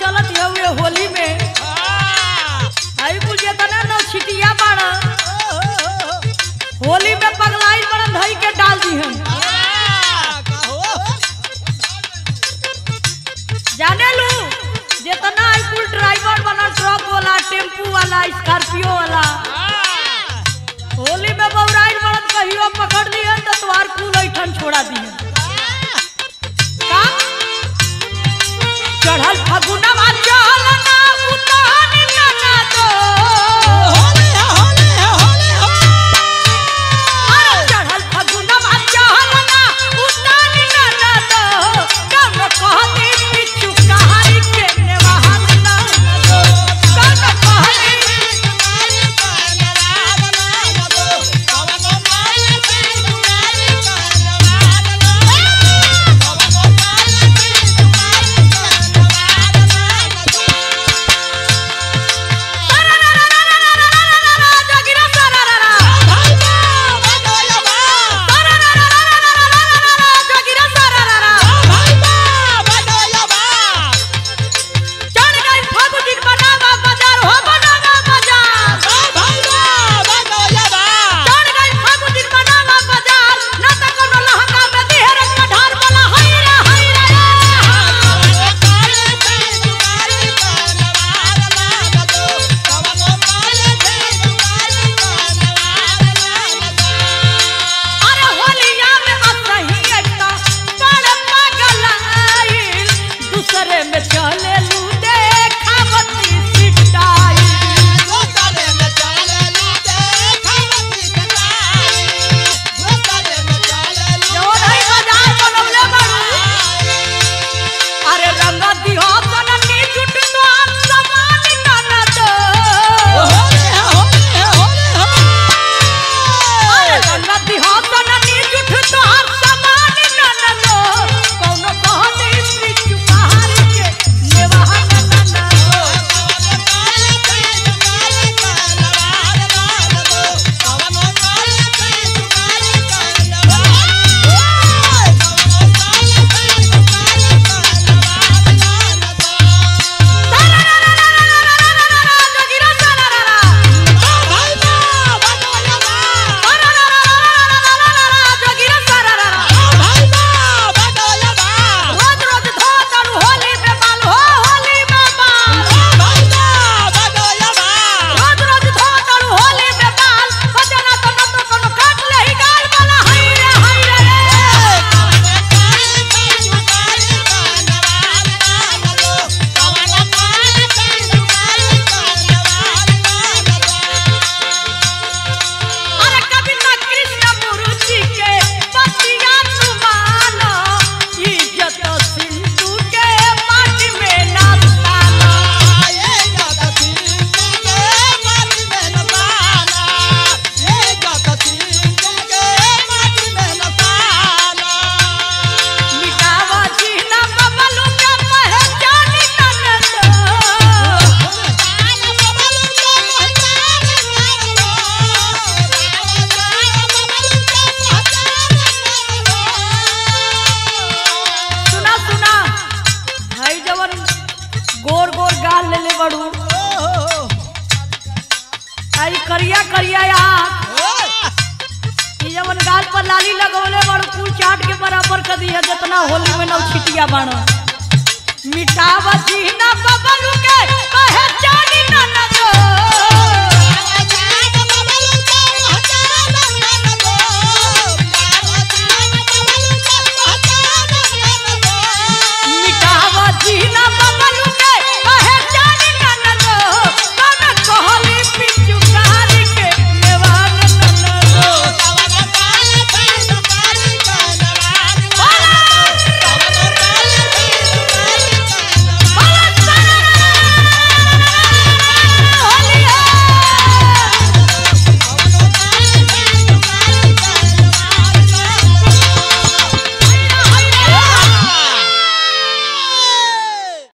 चलत हुए होली में आई कुल जेतना न छिटिया बाड़ा होली में पगलाई बड़ा धई के डाल दी हम जाने लू जितना आई कुल ड्राइवर वाला ट्रक वाला टेम्पू वाला स्कॉर्पियो वाला होली में बौराइल बड़न कहियो पकड़ दिहन तो तुम्हार कुल ऐठन छोड़ा दिहन का चढ़ल फगुनवा चल ना उतान ना ना दो अरे चढ़ल फगुनवा चल ना उतान ना ना दो कम कहती पिछु कहारी के नेवाहन ना ना दो कम कहती जगिरा सरररा जगिरा सरररा चढ़ गई फागु दिन बनावा बाजार हो बनावा बाजार चढ़ गई फागु दिन बनावा बाजार ना त कोनो लहंगा में दिहर के ढार बोला हई रे हई रे अरे होलिया में असही एकता बड़ पागल आइल दूसरे में चले लू देखावती सिटाई जवन हई बाजार बनवले बाड़ू अरे रंग दिहो सननी जुट तो समान ननद अरे रंग दिहो सननी जुट तो समान ननद कौनो कहनी पिछु कहारी के नेवाहन ननद जगिरा सरररा जगिरा सरररा रोज रोज धो तनु होली में बाल हो होली में बाल रोज रोज धो तनु होली में बाल बजना तो न कोनो काट ले ही गाल वाला हई रे हई रे अरे कविता कृष्ण मुरुचि के पतिया सुमाना इज्जत सिंधु के पार्टी में ना ताना मिटावा जीना बबलू के पहचानी ननद सुना सुना भाई जवन गोर गोर गाल ले ले बड़ू आई करिया करिया आँख ई जवन गाल पर लाली लगवले बड़ू कुल चाट के बराबर कर दी है जितना होली में नौ छिटिया बाण मिटावा जीना बबलू के पहचानी ननद